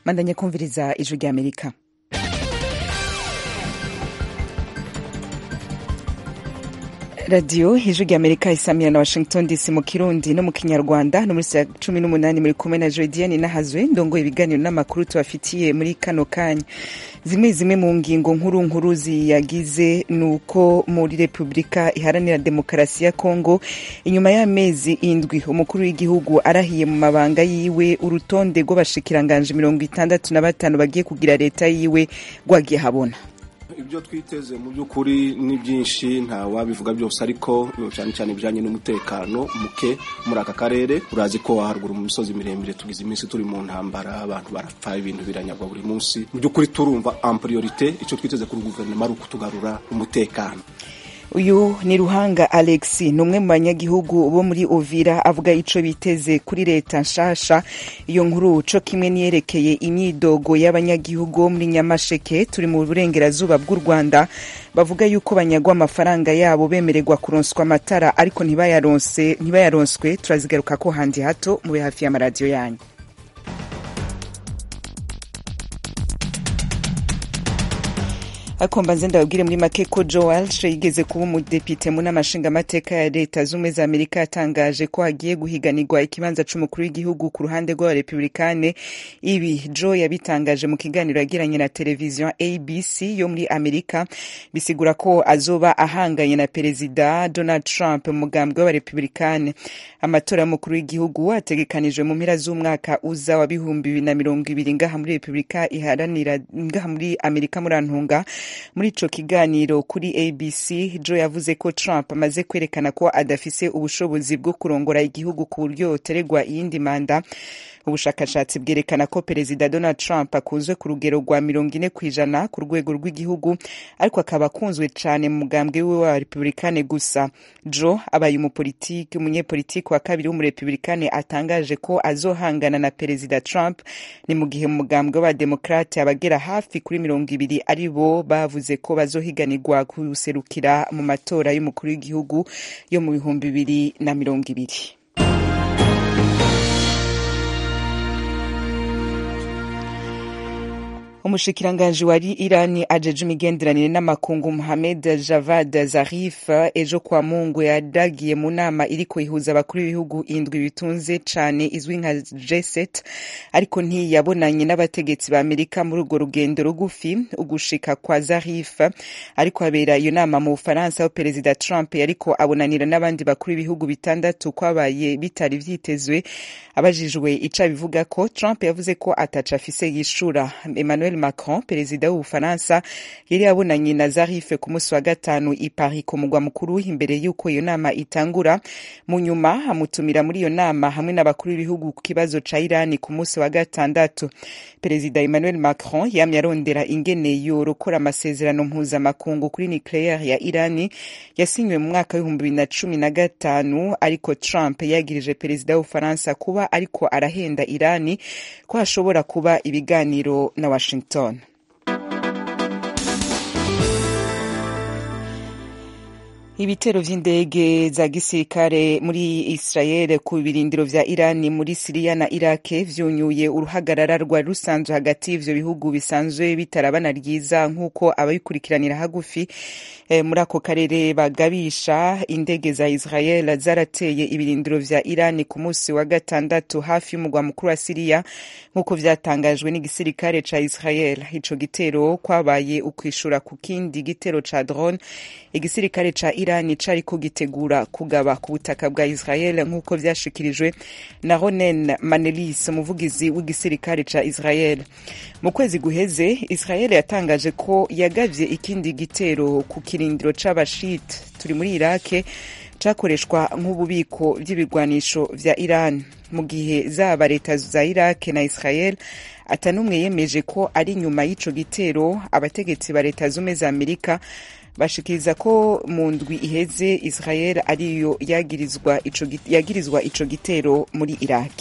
mandanya kumviriza ijwi rya amerika radiyo ijwi rya amerika isamira na washington dc mu kirundi no mu kinyarwanda no muri saa cumi n'umunani muri kumwe na jodiane nahazwe ndongo ibiganiro n'amakuru tubafitiye muri kano kanya zimwe zimwe mu ngingo nkuru nkuru ziyagize ni uko muri repubulika iharanira demokarasi ya kongo inyuma y'amezi indwi umukuru w'igihugu arahiye mu mabanga yiwe urutonde rw'abashikiranganje mirongo itandatu na batanu bagiye kugira leta yiwe rwagiye habona ibyo twiteze mu by'ukuri ni byinshi nta wabivuga byose ariko cyane cyane ibijyanye n'umutekano muke muri aka karere urazi ko haruguru mu misozi miremire tugize iminsi turi mu ntambara abantu barapfa ibintu biranyagwa buri munsi mu by'ukuri turumva ampuriyorite icyo twiteze kuri guverinoma ari ukutugarura umutekano uyu ni ruhanga alex ni umwe mu banyagihugu bo muri ovira avuga ico biteze kuri leta nshasha iyo nkuru co kimwe niyerekeye imyidogo y'abanyagihugu bo muri nyamasheke turi mu burengerazuba bw'u rwanda bavuga yuko banyagwa amafaranga yabo bemererwa kuronswa amatara ariko ntibayaronswe turazigaruka ko handi hato mube hafi y'amaradiyo yanyu akomba nze ndababwire muri make ko joe walsh yigeze kuba umudepite mu nama nshingamateka ya leta z'ubumwe za amerika yatangaje ko hagiye guhiganirwa ikibanza c'umukuru w'igihugu ku ruhande rw'abarepublikane ibi joe yabitangaje mu kiganiro yagiranye na televiziyo abc yo muri amerika bisigura ko azoba ahanganye na perezida donald trump mu mugambwe w'abarepublikane amatora y'umukuru w'igihugu ategekanijwe mu mpera z'umwaka uza wa bihumbi bibiri na mirongo ibiri ngaha muri repubulika iharanira ngaha muri amerika muri antunga muri ico kiganiro kuri abc joe yavuze ko trump amaze kwerekana ko adafise ubushobozi bwo kurongora igihugu ku buryo yoteregwa iyindi manda ubushakashatsi bwerekana ko perezida donald trump akunzwe ku rugero rwa mirongo ine ku ijana ku rwego rw'igihugu ariko akaba akunzwe cane mu mugambwe wiwe wa republikane gusa joe abaye umupolitiki umunyepolitiki wa kabiri w'umurepublikane atangaje ko azohangana na perezida trump ni mu gihe mu mugambwe w'abademokrate abagera hafi kuri mirongo ibiri ari bo bavuze ko bazohiganirwa kuserukira mu matora y'umukuru w'igihugu yo mu bihumbi bibiri na mirongo ibiri umushikiranganji wa irani ajeje imigenderanire n'amakungu muhamed javad zarif ejo kwa mungu yadagiye mu nama iriko ihuza abakuru b'ibihugu indwi bitunze cane izwi nka g7 ariko ntiyabonanye n'abategetsi ba amerika muri urwo rugendo rugufi ugushika kwa zarif ariko habera iyo nama mu bufaransa aho perezida trump yariko abonanira n'abandi bakuru b'ibihugu bitandatu kwabaye bitari vyitezwe abajijwe ico abivuga ko trump yavuze ko ataca afise yishura emmanuel Macron perezida w'ubufaransa yari yabonanye na Zarif ku munsi wa gatanu i Paris ku mugwa mukuru imbere y'uko iyo nama itangura mu nyuma amutumira muri iyo nama hamwe n'abakuru b'ibihugu ku kibazo ca Irani ku munsi wa gatandatu perezida Emmanuel Macron yamye arondera ingene yorokora amasezerano mpuzamakungu kuri nucleaire ya Irani yasinywe mu mwaka w'ibihumbi bibiri na cumi na gatanu ariko Trump yagirije perezida w'ubufaransa kuba ariko arahenda Irani ko hashobora kuba ibiganiro na Washington Washington. ibitero vy'indege za gisirikare muri Israel ku birindiro vya Irani muri Siriya na Iraq vyunyuye uruhagarara rwari rusanzwe hagati y'ivyo bihugu bisanzwe bitarabana ryiza nk'uko ababikurikiranira hagufi e, muri ako karere bagabisha indege za Israel zarateye ibirindiro vya Irani ku munsi wa gatandatu hafi y'umugwa mukuru wa Siriya nk'uko vyatangajwe n'igisirikare ca Israel ico gitero kwabaye ukwishura ku kindi gitero ca drone igisirikare ca Irani cariko gitegura kugaba ku butaka bwa Israel nk'uko vyashikirijwe na Ronen Manelis umuvugizi w'igisirikare ca Israel mu kwezi guheze Israel yatangaje ko yagavye ikindi gitero ku kirindiro c'abashit turi muri Iraq cakoreshwa nk'ububiko vy'ibigwanisho vya Iran mu gihe zaba leta za Iraq na Israel atanumwe yemeje ko ari nyuma y'ico gitero abategetsi ba leta zumwe za Amerika bashikiriza ko mu ndwi iheze Israel ariyo yagirizwa ico yagirizwa ico gitero muri Iraq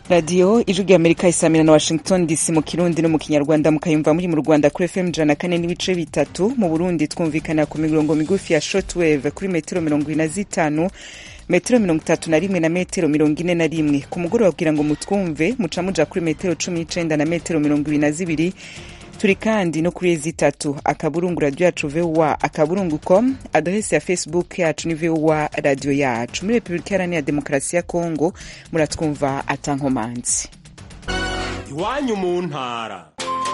radiyo ijwi rya amerika isamira na washington dc mu kirundi no mu kinyarwanda mukayumva muri mu rwanda kuri fm ijana na kane n'ibice bitatu mu burundi twumvikana ku mirongo migufi ya shortwave kuri metero mirongo ine na zitanu metero mirongo itatu na rimwe na metero mirongo ine na rimwe ku mugoroba kugira ngo mutwumve muca muja kuri metero cumi n'icenda na metero mirongo ibiri na zibiri turi kandi no kuri zitatu akaburungu radiyo yacu vowa akaburungu com adrese ya facebook yacu ni vowa radiyo yacu muri repubulika iharanira demokarasi ya kongo muratwumva atankomanzi iwanyu mu ntara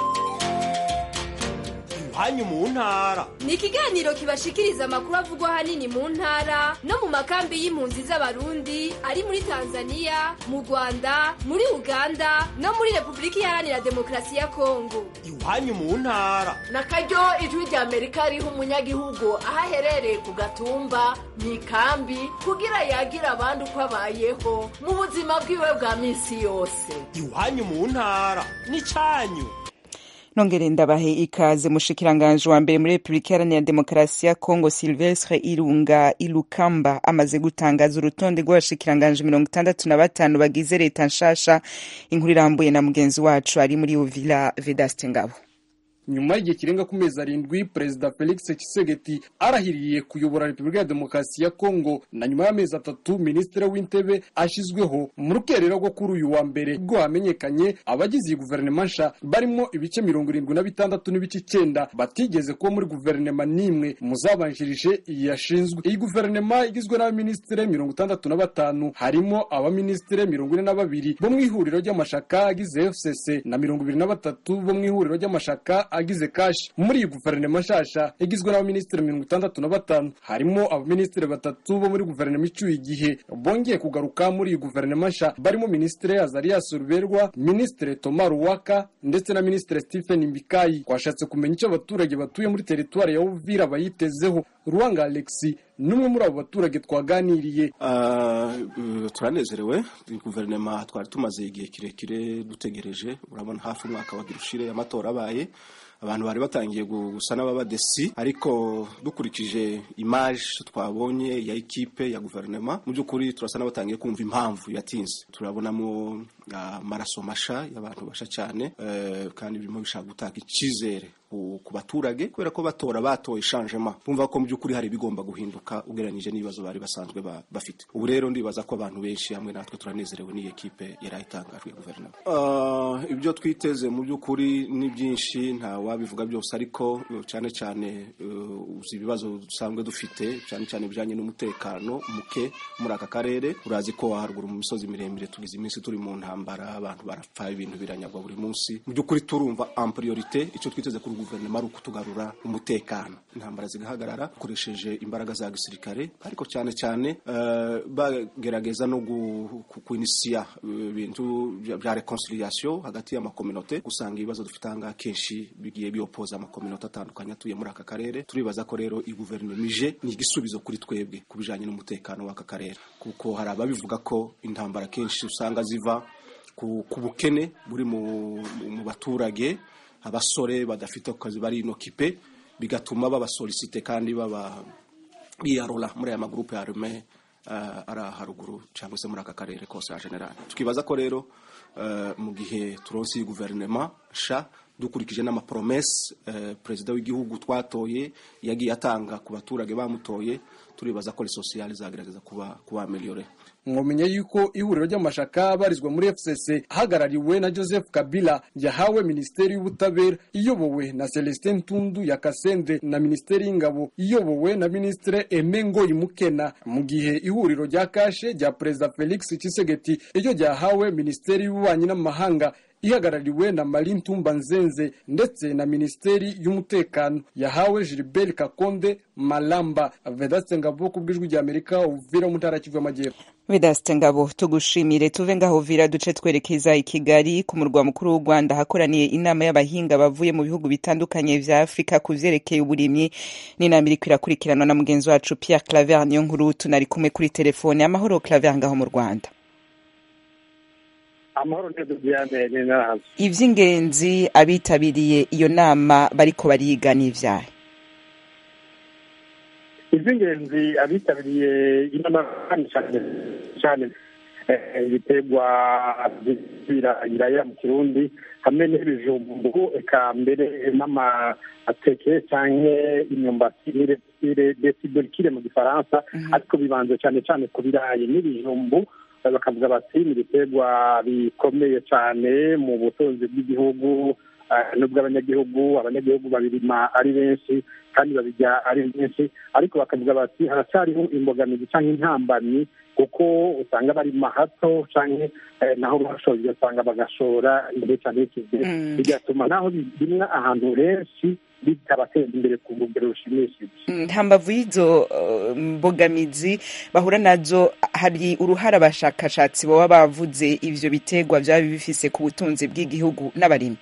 iwanyu mu ntara ni ikiganiro kibashikiriza amakuru avugwa ahanini mu ntara no mu makambi y'impunzi z'abarundi ari muri tanzania mu rwanda muri uganda no muri repubulika iharanira demokarasi ya kongo iwanyu mu ntara na karyo ijwi rya amerika riha umunyagihugu aho aherereye ku gatumba mu ikambi kugira yagira abandi uko abayeho mu buzima bwiwe bwa minsi yose iwanyu mu ntara n'icyanyu nongere ndabahe ikaze mushikiranganje wa mbere muri repubulika iharanira demokarasi ya kongo silvestre irunga ilukamba amaze gutangaza urutonde rw'abashikiranganje mirongo itandatu na batanu bagize leta nshasha inkuru irambuye na mugenzi wacu ari muri uvila vedaste ngabo nyuma y'igihe kirenga ku mezi arindwi perezida felix tshisekedi arahiriye kuyobora repubulika ya demokarasi ya kongo na nyuma y'amezi atatu minisitiri w'intebe ashyizweho mu rukerera rwo kuri uyu wa mbere ubwo hamenyekanye abagize iyi guverinoma nsha barimo ibice mirongo irindwi na bitandatu n'ibice icyenda batigeze kuba muri guverinoma n'imwe mu zabanjirije iyi yashinzwe iyi guverinoma igizwe n'abaminisitiri mirongo itandatu na batanu harimo abaminisitiri mirongo ine na babiri bo mu ihuriro ry'amashaka agize fcc na mirongo ibiri na batatu bo mu ihuriro ry'amashaka agize kashi muri iyi guverinoma nshasha igizwe n'abaminisitiri mirongo itandatu na batanu harimo abaminisitiri batatu bo muri guverinoma icyuye igihe bongeye kugaruka muri iyi guverinoma nsha barimo minisitiri azarias ruberwa minisitiri toma ruwaka ndetse na minisitiri stephen mbikayi twashatse kumenya icyo abaturage batuye muri teritwari ya uvira bayitezeho ruwanga alexi n'umwe muri abo baturage twaganiriye turanezerewe guverinoma twari tumaze igihe kirekire dutegereje urabona hafi umwaka wagira ushire amatora abaye abantu bari batangiye gusa n'ababadesi ariko dukurikije imaje twabonye ya ekipe ya guverinoma mu by'ukuri turasa n'abatangiye kumva impamvu yatinze turabonamo amaraso masha y'abantu basha cyane kandi birimo bishaka gutanga icyizere ku baturage kubera ko batora batoye shanjema bumva ko mu by'ukuri hari ibigomba guhinduka ugereranyije n'ibibazo bari basanzwe bafite ubu rero ndibaza ko abantu benshi hamwe natwe turanezerewe n'iyi ekipe yari itangajwe ya guverinoma ibyo twiteze mu by'ukuri ni byinshi nta wabivuga byose ariko cyane cyane uzi ibibazo dusanzwe dufite cyane cyane bijyanye n'umutekano muke muri aka karere urazi ko haruguru mu misozi miremire tugize iminsi turi mu ntambara abantu barapfa ibintu biranyagwa buri munsi mu by'ukuri turumva ampuriyorite icyo twiteze kuri guverinoma ari ukutugarura umutekano intambara zigahagarara dukoresheje imbaraga za gisirikare ariko cyane cyane bagerageza no kwinisiya ibintu bya reconciliation hagati y'amakominote gusanga ibibazo dufite ahangaha kenshi bigiye biopoza amakominote atandukanye atuye muri aka karere turibaza ko rero iyi guverinoma ije ni igisubizo kuri twebwe ku bijyanye n'umutekano w'aka karere kuko hari ababivuga ko intambara kenshi usanga ziva ku bukene buri mu baturage abasore badafite akazi bari inokipe bigatuma babasolisite kandi baba biyarura muri aya magurupe ya rume ari haruguru cyangwa se muri aka karere kose ya generale tukibaza ko rero mu gihe turonsi iyi guverinoma sha dukurikije n'amapromese perezida w'igihugu twatoye yagiye atanga ku baturage bamutoye turibaza ko sosiyali zagerageza kuba kuba ameliyore mwamenye yuko ihuriro ry'amashaka abarizwa muri fcc ahagarariwe na joseph kabila yahawe minisiteri y'ubutabera iyobowe na celestin ntundu ya kasende na minisiteri y'ingabo iyobowe na minisitiri emengo imukena mu gihe ihuriro rya kashe rya perezida felix kisegeti iryo ryahawe minisiteri y'ububanyi n'amahanga ihagarariwe na Marie Ntumba Nzenze ndetse na Minisiteri y'Umutekano yahawe Gilbert Kakonde Malamba Vedaste Ngabo ku bw'ijwi rya Amerika uvira mu ntara Kivu y'Amajyepfo Vedaste Ngabo tugushimire tuve ngaho vira duce twerekeza i Kigali ku murwa mukuru w'u Rwanda hakoraniye inama y'abahinga bavuye mu bihugu bitandukanye vya Afrika ku vyerekeye uburimyi n'inama iriko irakurikiranwa na mugenzi wacu Pierre Claver niyo nkuru tunari kumwe kuri telefone amahoro Claver ngaho mu Rwanda amahoro neza byane nahaze ivy'ingenzi abitabiriye iyo nama bariko bariga n'ivyahe ivy'ingenzi abitabiriye inama cyane cyane ibiterwa biraya mu kirundi hamwe n'ibijumbu eka mbere n'amateke cyangwa imyumbati desiborikire mu gifaransa ariko bibanze cyane cyane ku birayi n'ibijumbu bakavuga bati ni ibiterwa bikomeye cyane mu butunzi bw'igihugu nubwo abanyagihugu abanyagihugu babirima ari benshi kandi babijya ari benshi ariko bakavuga bati haracyariho imbogamizi cyangwa intambamyi kuko usanga barima hato cyangwa naho bashoje ugasanga bagashora imbere cyane y'ikize bigatuma naho birimwa ahantu henshi bitabateza imbere ku rugero rushimishije nta mbavu y'izo mbogamizi bahura nazo hari uruhare abashakashatsi baba bavuze ivyo biterwa byaba bifise ku butunzi bw'igihugu n'abarimyi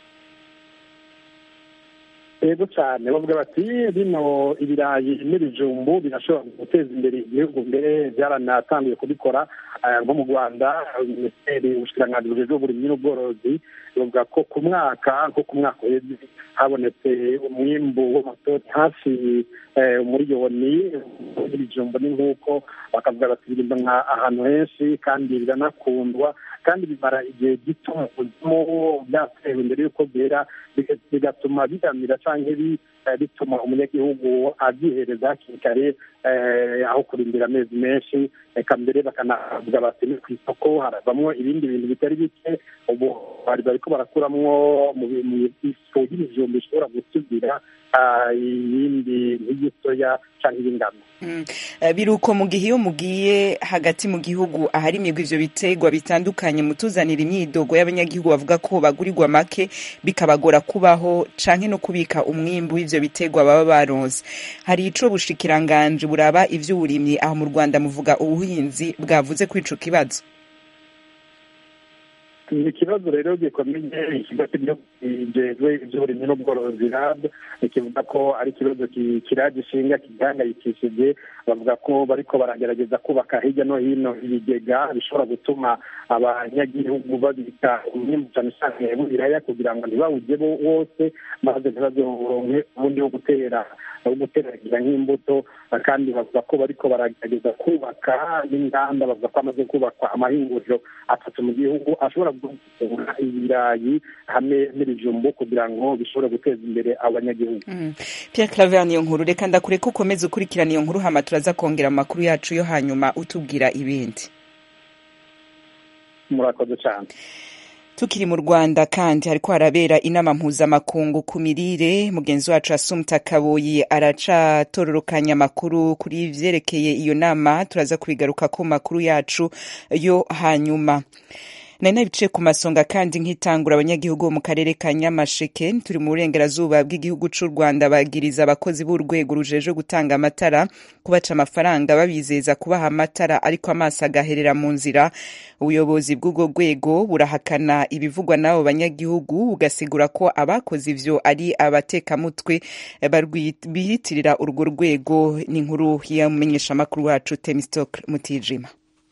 yego cyane bavuga bati bino ibirayi n'ibijumbu birashobora guteza imbere igihugu mbere byaranatangiye kubikora nko mu rwanda minisiteri ubushikiranganji bujejwe uburimyi n'ubworozi bavuga ko ku mwaka nko ku mwaka uheze habonetse umwimbu w'amatoni hafi umuriyoni w'ibijumbu n'inkuko bakavuga bati birimba ahantu henshi kandi biranakundwa kandi bimara igihe gito mu kuzimu byatewe mbere y'uko byera bigatuma biramira cyangwa bituma umunyagihugu abyihereza hakiri kare aho kurindira amezi menshi reka mbere bakanavuga bati ni ku isoko haravamo ibindi bintu bitari bike ubu bari bariko barakuramwo mu ifu y'ibijumba ishobora gusubira iyindi nk'igisoya cyangwa iy'ingano biruko mu gihe iyo mugiye hagati mu gihugu aharimirwa ivyo biterwa bitandukanye mutuzanira imyidogo y'abanyagihugu bavuga ko bagurirwa make bikabagora kubaho canke no kubika umwimbu w'ivyo biterwa baba baronse hari ico bushikiranganje buraba ivy'uburimyi aho mu rwanda muvuga ubuhinzi bwavuze kuri ico kibazo ni ikibazo rero gikomeye ikigo cy'igihugu kijejwe iby'uburimyi n'ubworozi rab kivuga ko ari ikibazo kiragishinga kigihangayikishije bavuga ko bariko baragerageza kubaka hirya no hino ibigega bishobora gutuma abanyagihugu babika umwimbu cyane cyane w'ibiraya kugira ngo ntibawujye wose maze ntibazoronke ubundi wo gutera wo guteragira nk'imbuto kandi bavuga ko bariko baragerageza kubaka n'inganda bavuga ko hamaze kubakwa amahinguriro atatu mu gihugu ashobora gutegura ibirayi hamwe n'ibijumbu kugira ngo bishobore guteza imbere abanyagihugu Pierre Claver niyo nkuru reka ndakure ko ukomeza ukurikirana iyo nkuru hama turaza kongera amakuru yacu yo hanyuma utubwira ibindi murakoze cyane tukiri mu rwanda kandi hariko harabera inama mpuzamakungu ku mirire mugenzi wacu asumta kaboyi aracatororokanya amakuru kuri vyerekeye iyo nama turaza kubigaruka ku makuru yacu yo hanyuma nari nabicaye ku masonga kandi nk'itangura abanyagihugu bo mu karere ka nyamasheke turi mu burengerazuba bw'igihugu c'u rwanda bagiriza abakozi b'urwego rujejwe gutanga amatara kubaca amafaranga babizeza kubaha amatara ariko amaso agaherera mu nzira ubuyobozi bw'ubwo rwego burahakana ibivugwa n'abo banyagihugu bugasigura ko abakoze ivyo ari abatekamutwe bihitirira urwo rwego ni inkuru y'umumenyeshamakuru wacu temistocle mutijima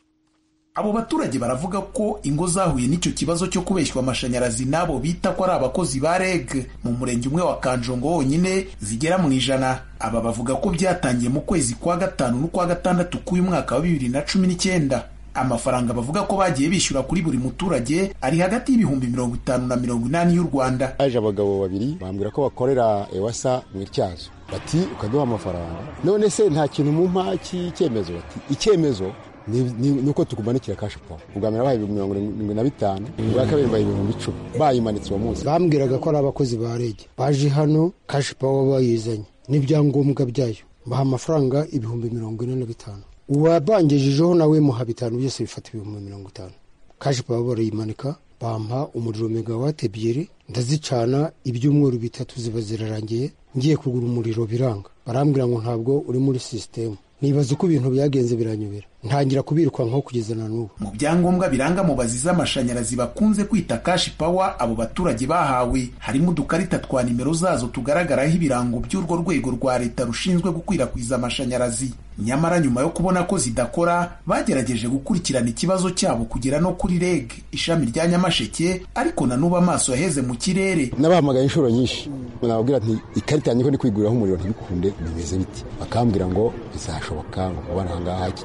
abo baturage baravuga ko ingo zahuye n'icyo kibazo cyo kubeshywa amashanyarazi n'abo bita ko ari abakozi ba reg mu murenge umwe wa kanjongo wonyine zigera mu ijana aba bavuga ko byatangiye mu kwezi kwa gatanu n'ukwa gatandatu k'uyu mwaka wa bibiri na cumi n'icyenda amafaranga bavuga ko bagiye bishyura kuri buri muturage ari hagati y'ibihumbi mirongo itanu na mirongo inani y'u rwanda haje abagabo babiri bambwira ko bakorera ewasa mu ityazo bati ukaduha amafaranga none se nta kintu mu mpa cy'icyemezo bati icyemezo ni uko tukumanikira kashi pawa ubwa mbere bahaye ibihumbi mirongo irindwi na bitanu ubwa kabiri bahaye ibihumbi icumi bayimanitse uwo munsi bambwiraga ko ari abakozi ba rege baje hano kashi pawa bayizanye n'ibyangombwa byayo baha amafaranga ibihumbi mirongo ine na bitanu uwabangejejeho nawe muha bitanu byose bifata ibihumbi mirongo itanu kashi pawa barayimanika bampa umuriro megawate ebyiri ndazicana ibyumweru bitatu ziba zirarangiye ngiye kugura umuriro biranga barambwira ngo ntabwo uri muri sisitemu nibaza uko ibintu byagenze biranyobera ntangira kubirukankaho kugeza na n'ubu mu byangombwa biranga mubazi z'amashanyarazi bakunze kwita kashi pawa abo baturage bahawe harimo udukarita twa nimero zazo tugaragaraho ibirango by'urwo rwego rwa leta rushinzwe gukwirakwiza amashanyarazi nyamara nyuma yo kubona ko zidakora bagerageje gukurikirana ikibazo cyabo kugera no kuri reg ishami rya nyamasheke ariko na n'ubu amaso yaheze mu kirere nabahamagaye inshuro nyinshi nababwira nti ikarita yanjye ko ndi kwiguriraho umuriro ntibikunde bimeze biti bakambwira ngo bizashoboka ngo kubona ahangaha iki cyumweru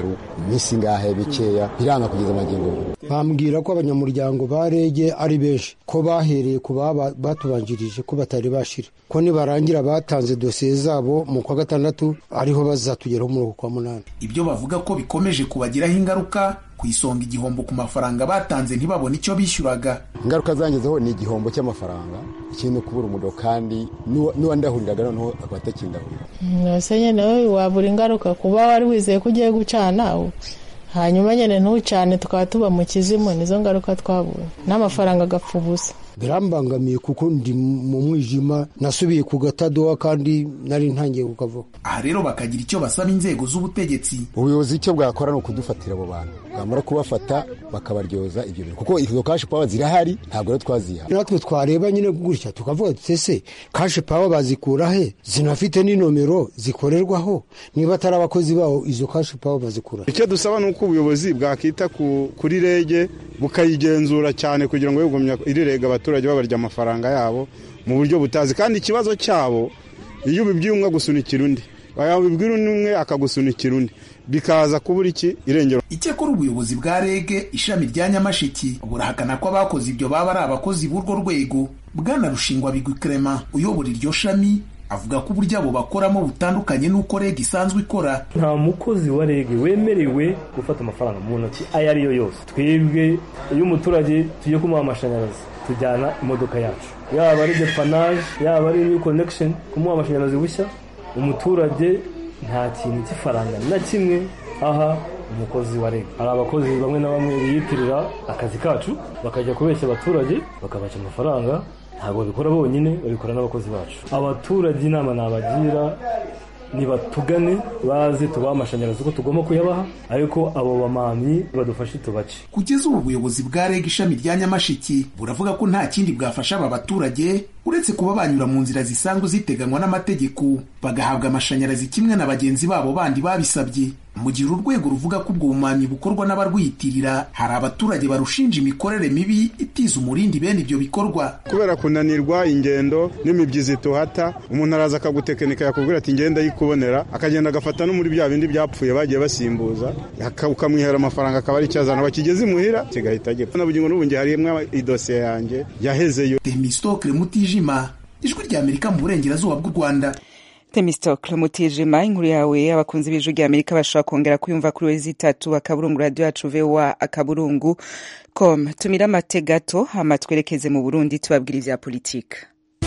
icyumweru iminsi ingahe bikeya biranga kugeza amagingo bambwira ko abanyamuryango ba rege ari benshi ko bahereye ku baba batubanjirije ko batari bashira ko nibarangira batanze dosiye zabo mu kwa gatandatu ariho bazatugeraho muri uku kwa munani ibyo bavuga ko bikomeje kubagiraho ingaruka ku isonga igihombo ku mafaranga batanze ntibabone icyo bishyuraga ingaruka zangezeho ni igihombo cy'amafaranga ikindi kubura umuriro kandi n'uwandahuriraga noneho akaba atakindahurira ntose nyine wabura ingaruka kuba wari wizeye ko ugiye gucana hanyuma nyine ntucane tukaba tuba mu kizimu nizo ngaruka twabonye n'amafaranga agapfa ubusa birambangamiye kuko ndi mu mwijima nasubiye ku gatadowa kandi nari ntangiye kukavaho aha rero bakagira icyo basaba inzego z'ubutegetsi ubuyobozi icyo bwakora ni ukudufatira abo bantu bamara kubafata bakabaryoza ibyo bintu kuko izo kashi pawa zirahari ntabwo rero twaziha natwe twareba nyine gutya tukavuga ese kashi pawa bazikura he zinafite n'inomero zikorerwaho niba atari abakozi bawo izo kashi pawa bazikura icyo dusaba ni uko ubuyobozi bwakita kuri rege bukayigenzura cyane kugira ngo yegumye irirega abaturage babarya amafaranga yabo mu buryo butazi kandi ikibazo cyabo iyo ubibwiye umwe agusunikira undi wabibwira undi umwe akagusunikira undi bikaza kubura iki irengero icyakora ubuyobozi bwa rege ishami rya nyamashiki burahakana ko abakoze ibyo baba ari abakozi b'urwo rwego bwana rushingwa bigwi clement uyobora iryo shami avuga ko uburyo abo bakoramo butandukanye n'uko rege isanzwe ikora nta mukozi wa rege wemerewe gufata amafaranga mu ntoki ayo ari yo yose twebwe iyo umuturage tugiye kumuha amashanyarazi tujyana imodoka yacu yaba ari depanaje yaba ari new connection kumuha amashanyarazi bushya umuturage nta kintu cy'ifaranga na kimwe aha umukozi wa rege hari abakozi bamwe na bamwe biyitirira akazi kacu bakajya kubeshya abaturage bakabaca amafaranga ntabwo babikora bonyine babikora n'abakozi bacu abaturage inama nabagira nibatugane baze tubahe amashanyarazi uko tugomba kuyabaha ariko abo bamamyi badufashe tubace kugeza ubu ubuyobozi bwa reg ishami rya nyamashiki buravuga ko nta kindi bwafasha aba baturage uretse kuba banyura mu nzira zisanzwe ziteganywa n'amategeko bagahabwa amashanyarazi kimwe na bagenzi babo bandi babisabye mu gihe uru rwego ruvuga ko ubwo bumanyi bukorwa n'abarwiyitirira hari abaturage barushinja imikorere mibi itiza umurindi bene ibyo bikorwa kubera kunanirwa ingendo n'imibyizi tuhata umuntu araza akagutekinika yakubwira ati ngenda yikubonera akagenda agafata no muri bya bindi byapfuye bagiye basimbuza ukamwihera amafaranga akaba ari icyazana bakigeze imuhira kigahita gipfa na bugingo n'ubu ngiye harimo idosiye yanjye yahezeyo temistokle mutijima ijwi rya amerika mu burengerazuba bw'u rwanda temistokle mutijima inkuru yawe abakunzi b'ijwi rya amerika bashobora kongera kuyumva kuri wezi itatu akaburungu radiyo yacu vowa akaburungu com tumira amate gato hama twerekeze mu burundi tubabwira ivya politike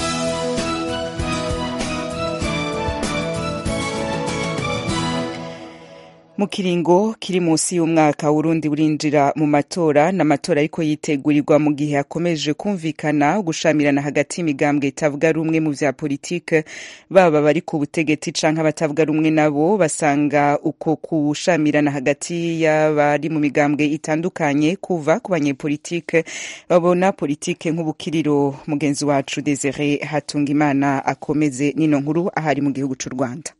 mu kiringo kiri munsi y'umwaka Burundi burinjira mu matora n'amatora ariko yitegurirwa mu gihe hakomeje kumvikana gushamirana hagati y'imigambwe itavuga rumwe mu vya politike baba bari ku butegetsi canke abatavuga rumwe nabo basanga uko kushamirana hagati y'abari mu migambwe itandukanye kuva ku banyepolitike babona politike nk'ubukiriro mugenzi wacu Desire Hatungimana akomeze nino nkuru ahari mu gihugu c'u Rwanda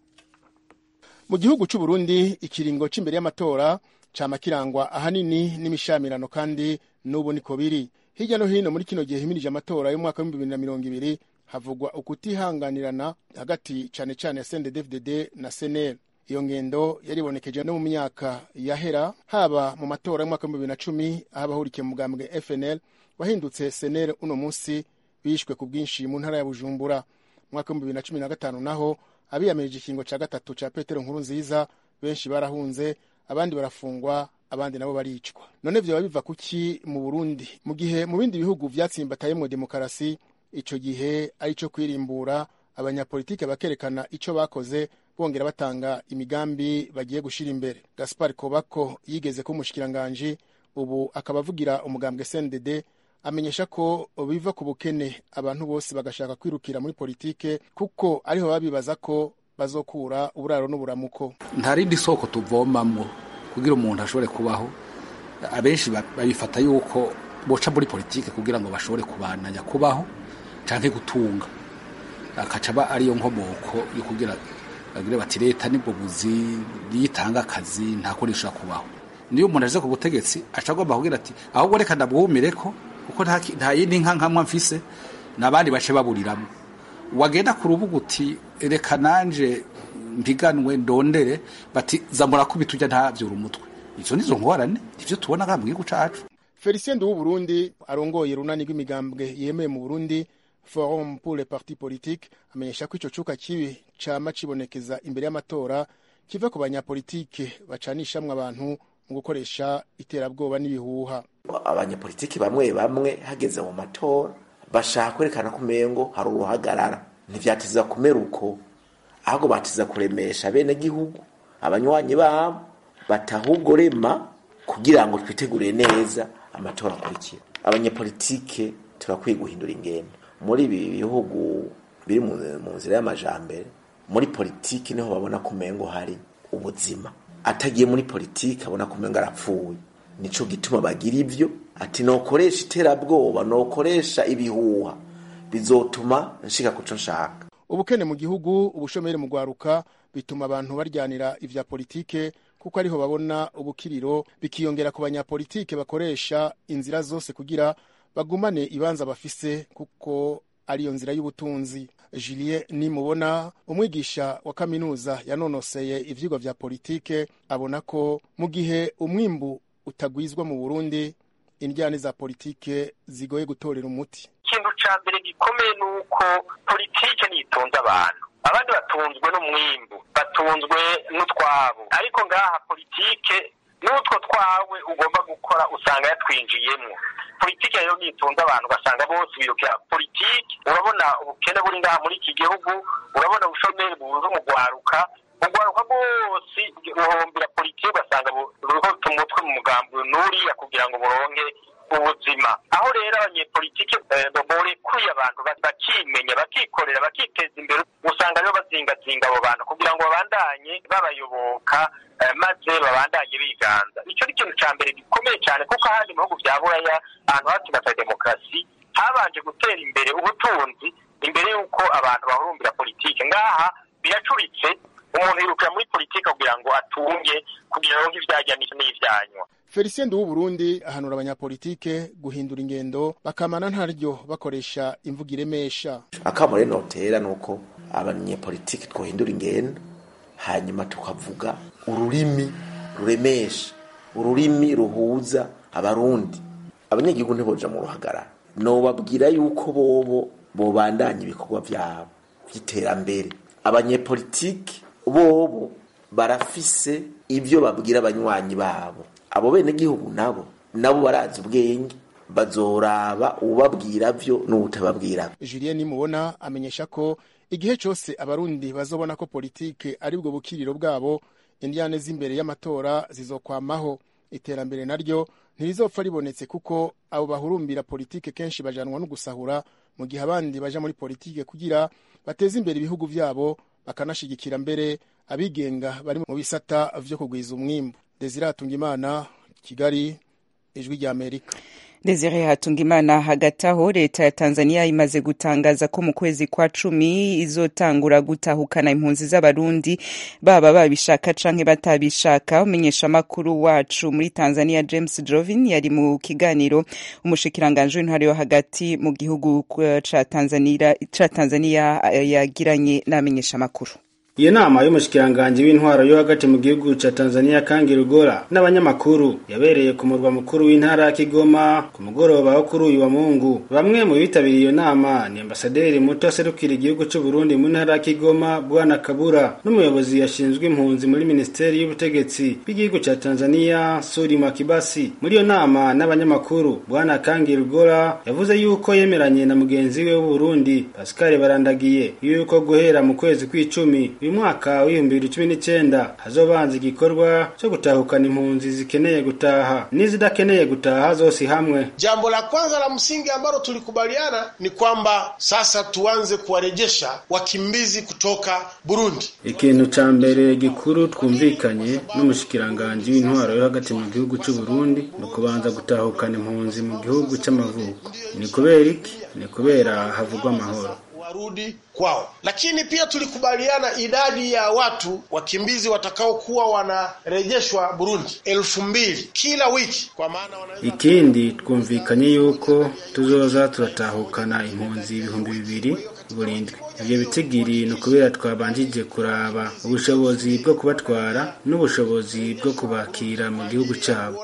mu gihugu cy'u Burundi ikiringo c'imbere y'amatora cama kirangwa ahanini n'imishamirano kandi n'ubu niko biri hirya no hino muri kino gihe himirije amatora y'umwaka w'ibihumbi bibiri na mirongo ibiri havugwa ukutihanganirana hagati cane cane ya CNDD-FDD na CNL iyo ngendo yaribonekeje no mu myaka yahera haba mu matora y'umwaka w'ibihumbi bibiri na cumi aho abahurikiye mu mugambwe FNL wahindutse CNL uno munsi bishwe ku bwinshi mu ntara ya Bujumbura mu mwaka w'ibihumbi bibiri na cumi na gatanu naho abiyamirije ikingo cya gatatu cya petero nkuru nziza benshi barahunze abandi barafungwa abandi nabo baricwa none vyoba biva kuki mu burundi mu gihe mu bindi bihugu vyatsimbatayemwo demokarasi ico gihe ari co kwirimbura abanyapolitike bakerekana ico bakoze bongera batanga imigambi bagiye gushira imbere gaspar kobako yigeze ko umushikiranganji ubu akaba avugira umugambwe cndd amenyesha ko biva ku bukene abantu bose bagashaka kwirukira muri politike kuko ariho babibaza ko bazokura uburaro n'uburamuko nta rindi soko tuvomamwo kugira umuntu ashobore kubaho abenshi babifata yuko boca muri politike kugira ngo bashobore kubananya kubaho canke gutunga akaca aba ariyo nkomoko yo kugira bagire bati leta nibwo buzi yitanga akazi nta kundi ishobora kubaho niyo umuntu aje ku butegetsi aca agomba kugira ati ahubwo reka ndabwumireko kuko nta yindi nka nkamwa mfise n'abandi bace baburiramo wagenda ku rubuga uti reka nanje mpiganwe ndondere bati zamura kubita ujya ntabyura umutwe izo nizo ngorane ivyo tubona ngaha mu gihugu cacu felicien nduwu burundi arongoye runani rw'imigambwe yemeye mu burundi forum pour les partis politiques amenyesha ko ico cuka kibi cama cibonekeza imbere y'amatora kiva ku banyapolitike bacanishamwe abantu mu gukoresha iterabwoba n'ibihuha abanyapolitiki bamwe bamwe hageze mu matora bashaka kwerekana ko umengo hari uruhagarara ntivyatiza kumera uko ahubwo batiza kuremesha bene gihugu abanywanyi babo batahubwo rema kugira ngo twitegurire neza amatora akurikira abanyapolitike turakwiye guhindura ingendo muri ibi bihugu biri mu mu nzira y'amajambere muri politiki niho babona ko umengo hari ubuzima atagiye muri politiki abona ko umengo arapfuye nico gituma bagira ivyo ati nokoresha iterabwoba nokoresha ibihuha bizotuma nshika kuco nshaka ubukene mu gihugu ubushomeri mu gwaruka bituma abantu baryanira ivya politike kuko ariho babona ubukiriro bikiyongera ku banyapolitike bakoresha inzira zose kugira bagumane ibanza bafise kuko ariyo nzira y'ubutunzi julien nimubona umwigisha wa kaminuza yanonoseye ivyigwa vya politike abona ko mu gihe umwimbu utagwizwa mu burundi indyane za politike zigoye gutorera umuti ikintu ca mbere gikomeye ni uko politike niyitunze abantu abandi batunzwe n'umwimbu batunzwe n'utwabo ariko ngaha politike n'utwo twawe ugomba gukora usanga yatwinjiyemwo politike rero niyitunze abantu ugasanga bose birukira politike urabona ubukene buri ngaha muri iki gihugu urabona ubushomeri buza mu gwaruka ugwaruka rwose ruhombera politike ugasanga ruriho umutwe mu mugambi n'uriya kugira ngo buronke ubuzima aho rero abanyepolitike borekuye abantu bakimenya bakikorera bakiteza imbere usanga rero bazingazinga abo bantu kugira ngo babandanye babayoboka maze babandanye biganza icyo ni ikintu cya mbere gikomeye cyane kuko ahandi mu bihugu bya buraya ahantu hatsimbataye demokarasi habanje gutera imbere ubutunzi imbere y'uko abantu bahurumbira politike ngaha biracuritse umuntu yirukira muri politike kugira ngo atunge kugira ngo ivyajya n'ivyanywa felicien nduwu burundi ahanura abanyapolitike guhindura ingendo bakamana ntaryo bakoresha imvugo iremesha akamo rero notera nuko abanyepolitike twohindura ingendo hanyuma tukavuga ururimi ruremesha ururimi ruhuza abarundi abanyagihugu ntiboja mu ruhagarara nobabwira yuko bobo bobandanya ibikorwa vyabo vy'iterambere abanyepolitike bobo barafise ivyo babwira abanywanyi babo abo bene gihugu nabo nabo barazi ubwenge bazoraba ubabwira vyo n'ubutababwira julien nimubona amenyesha ko igihe cose abarundi bazobona ko politike ari bwo bukiriro bwabo indyane z'imbere y'amatora zizokwamaho iterambere naryo ntirizopfa ribonetse kuko abo bahurumbira politike kenshi bajanwa no gusahura mu gihe abandi baja muri politike kugira bateze imbere ibihugu vyabo bakanashigikira mbere abigenga bari mu bisata vyo kugwiza umwimbu desire hatungimana kigali ijwi rya amerika Desire Hatungimana hagati aho leta ya Tanzania imaze gutangaza ko mu kwezi kwa cumi izotangura gutahukana impunzi z'abarundi baba babishaka canke batabishaka umenyesha makuru wacu muri Tanzania James Jovin yari mu kiganiro umushikiranganje w'intwari yo hagati mu gihugu ca Tanzania ca Tanzania yagiranye n'amenyesha makuru iyo nama y'umushikiranganji w'intwaro yo hagati mu gihugu ca Tanzania Kangi Rugora n'abanyamakuru yabereye ku murwa mukuru w'intara ya Kigoma ku mugoroba wo kuri uyu wa Mungu bamwe mu bitabiriye iyo nama ni ambasaderi muto aserukira igihugu c'u Burundi mu ntara ya Kigoma Bwana Kabura n'umuyobozi yashinzwe impunzi muri Ministeri y'ubutegetsi bw'igihugu ca Tanzania Sudi Makibasi muri iyo nama n'abanyamakuru Bwana Kangi Rugora yavuze yuko yemeranye na mugenzi we w'u Burundi Pascal Barandagiye yuko guhera mu kwezi kw'icumi uyu mwaka w'ibihumbi bibiri cumi n'icyenda hazobanza igikorwa cyo gutahukana impunzi zikeneye gutaha n'izidakeneye gutaha zose hamwe. Jambo la kwanza la msingi ambalo tulikubaliana ni kwamba sasa tuanze kuwarejesha wakimbizi kutoka Burundi. Ikintu ca mbere gikuru twumvikanye n'umushikiranganji w'intwaro yo hagati mu gihugu c'u Burundi ni ukubanza gutahukana impunzi mu gihugu c'amavuko. Ni kubera iki? Ni kubera havugwa amahoro warudi kwao. Lakini pia tulikubaliana idadi ya watu wakimbizi watakaokuwa wanarejeshwa Burundi elfu mbili kila wiki, kwa maana wanaweza... Ikindi twumvikanye yuko tuzoza turatahukana impunzi ibihumbi bibiri buri ndwi ivyo bitigiri ni ukubera twabanjije kuraba ubushobozi bwo kubatwara n'ubushobozi bwo kubakira mu gihugu cabo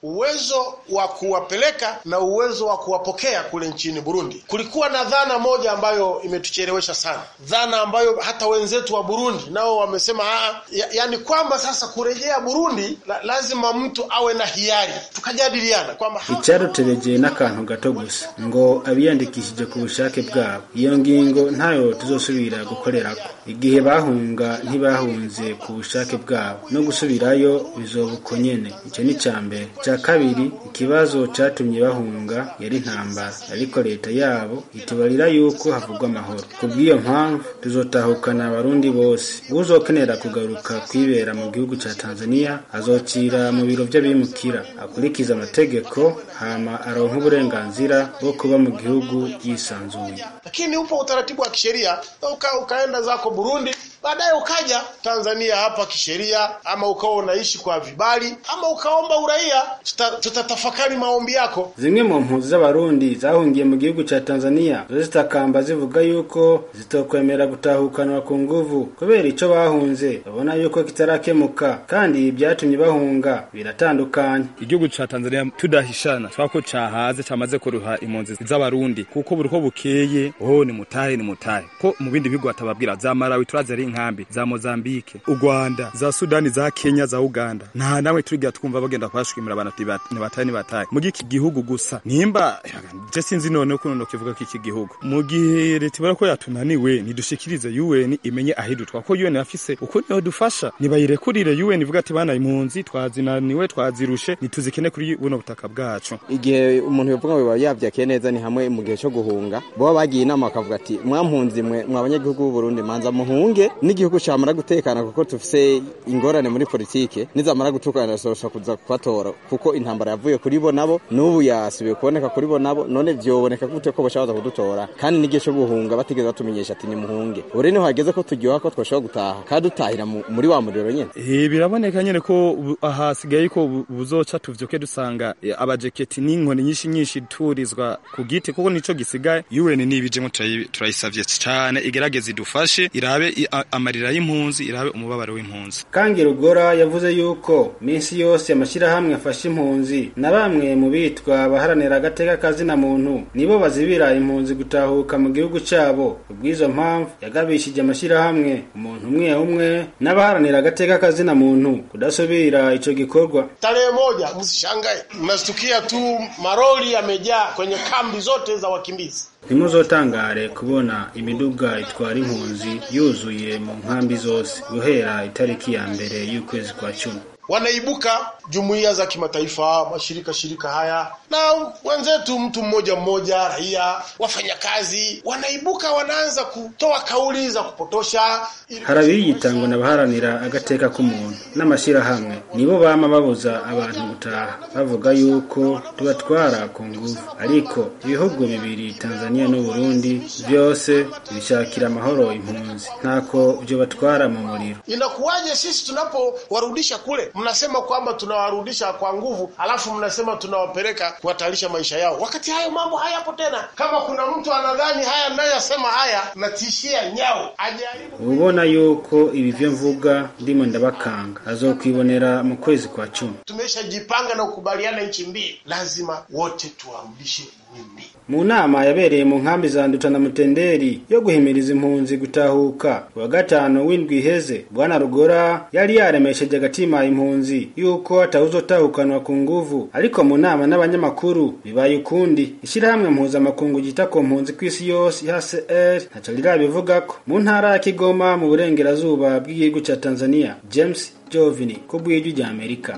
uwezo wa kuwapeleka na uwezo wa kuwapokea kule nchini Burundi. Kulikuwa na dhana moja ambayo imetuchelewesha sana, dhana ambayo hata wenzetu wa Burundi nao wamesema aa, ya, yani kwamba sasa kurejea Burundi la, lazima mtu awe na hiari. Tukajadiliana kwamba icyaduteregeye n'akantu gato gusa ngo abiyandikishije ku bushake bwabo iyo ngingo ntayo tuzosubira gukorerako igihe bahunga ntibahunze ku bushake bwabo no gusubirayo bizoba uko nyene icyo ni icya mbere icya kabiri ikibazo cyatumye bahunga yari intambara ariko leta yabo itubarira yuko havugwa amahoro ku bw'iyo mpamvu tuzotahukana abarundi bose uzokenera kugaruka kwibera mu gihugu cya tanzania azocira mu biro by'abimukira akurikiza amategeko hama aronka uburenganzira bwo kuba mu gihugu yisanzuye lakini upo utaratibu wa kisheria uka, ukaenda zako Burundi baadaye ukaja Tanzania hapa kisheria, ama ukawa unaishi kwa vibali, ama ukaomba uraia. Tutatafakari maombi yako. Zimwe mu mpunzi z'abarundi zahungiye mu gihugu ca Tanzania zo zitakamba zivuga yuko zitokwemera gutahukanwa ku nguvu kubera ico bahunze babona yuko kitarakemuka kandi byatumye bahunga biratandukanye. Igihugu ca Tanzania tudahishana twako cahaze camaze kuruha impunzi z'abarundi kuko buriko bukeye oh ni mutahe ni mutahe ko mu bindi bihugu batababwira za Malawi turazi ari inkambi za Mozambique u Rwanda za Sudani za Kenya za Uganda nta namwe turigira twumva bagenda kwashwimira abantu ni bataye ni bataye mu giki gihugu gusa nimba je sinzi none uko no kivuga ko iki gihugu mu gihe leta ibara ko yatunaniwe nidushikirize UN imenye ahidutwa ko UN afise uko niyo dufasha nibayirekurire UN ivuga ati bana impunzi twazinaniwe twazirushe nituzikene kuri buno butaka bwacu igihe umuntu yovuga ngo yavyakiye neza ni hamwe mu gihe cyo guhunga bo bagiye inama bakavuga ati mwampunzi mwe mwabanyagihugu b'u Burundi manza muhunge n'igihugu camara gutekana kuko tufise ingorane muri politike nizamara gutukana sosha kuza kubatora kuko intambara yavuye kuri bo nabo n'ubu yasubiye kuboneka kuri bo nabo none vyoboneka gute ko bashobora kudutora kandi n'igihe cyo guhunga batigeze batumenyesha ati nimuhunge ure niho hageze ko turyoha ko twashobora gutaha kandi dutahira muri wa muriro nyene eh biraboneka nyene ko ahasigaye ko buzoca tuvyoke dusanga abajeketi n'inkoni nyinshi nyinshi turizwa ku giti kuko nico gisigaye UN nibijemo turayisavye cyane igerageze idufashe irabe amarira y'impunzi irabe umubabaro w'impunzi kangi rugora yavuze yuko minsi yose amashyirahamwe afasha impunzi na bamwe mu bitwa abaharanira agateka kazina muntu nibo bazibira impunzi gutahuka mu gihugu cyabo kubw'izo mpamvu yagabishije amashyirahamwe umuntu umwe umwe n'abaharanira agateka kazina muntu kudasubira ico gikorwa tarehe moja msishangae mnastukia tu maroli yamejaa kwenye kambi zote za wakimbizi ntimuzotangare kubona imiduga itwara impunzi yuzuye mu nkambi zose guhera itariki ya mbere y'ukwezi kwa cumi wanaibuka jumuiya za kimataifa, mashirika shirika haya na wenzetu, mtu mmoja mmoja, raia, wafanyakazi, wanaibuka wanaanza kutoa kauli za kupotosha. hari abiyitangwa n'abaharanira agateka k'umuntu n'amashyirahamwe nibo bama babuza abantu gutaha bavuga yuko tubatwara ku nguvu ariko ibihugu bibiri Tanzania n'u Burundi byose bishakira amahoro impunzi ntako byo batwara mu muriro Inakuwaje sisi tunapowarudisha kule, mnasema kwamba tunawarudisha kwa nguvu, alafu mnasema tunawapeleka kuhatarisha maisha yao, wakati hayo mambo hayapo tena. Kama kuna mtu anadhani haya ninayoyasema haya natishia nyao, ajaribu ubona yuko ibi byo mvuga ndimo ndabakanga azokwibonera mu kwezi kwa cumi tumeshajipanga na kukubaliana nchi mbili, lazima wote tuwarudishe nyumbi. mu nama yabereye mu nkambi za Nduta na Mutenderi yo guhimiriza impunzi gutahuka wa gatanu w'indwi iheze bwana Rugora yari yaremesheje agatima impunzi yuko atawuzotahukanwa ku nguvu ariko mu nama n'abanyamakuru bibaye ukundi ishyirahamwe mpuzamakungu ryita ku mpunzi ku isi yose HCR ntaco rirabivugako mu ntara ya Kigoma mu burengerazuba bw'igihugu ca Tanzania James Jovini ku bw'ijwi rya Amerika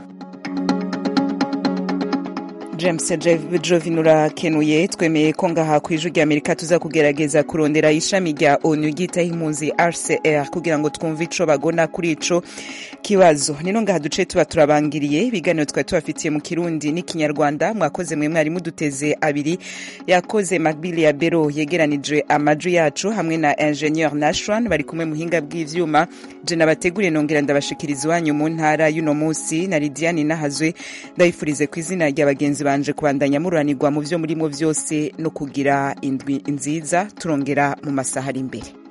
james jovin urakenuye twemeye ko ngaha ku ijwi rya amerika tuza kugerageza kurondera ishami rya onu ryitaho impunzi rcr kugira ngo twumve ico bagona kuri ico kibazo nino ngaha duce tuba turabangiriye ibiganiro twari tubafitiye mu kirundi n'ikinyarwanda mwakoze mwe mwari muduteze abiri yakoze macbili ya bero yegeranije amajwi yacu hamwe na ingenieur nashwan bari kumwe muhinga bw'ivyuma je nabateguriye nongera ndabashikiriza iwanyu mu ntara y'uno munsi na lidiane nahazwe ndabifurize ku izina rya bagenzi banje kubandanya mururanirwa mu vyo murimo vyose no kugira indwi nziza turongera mu masaha ari imbere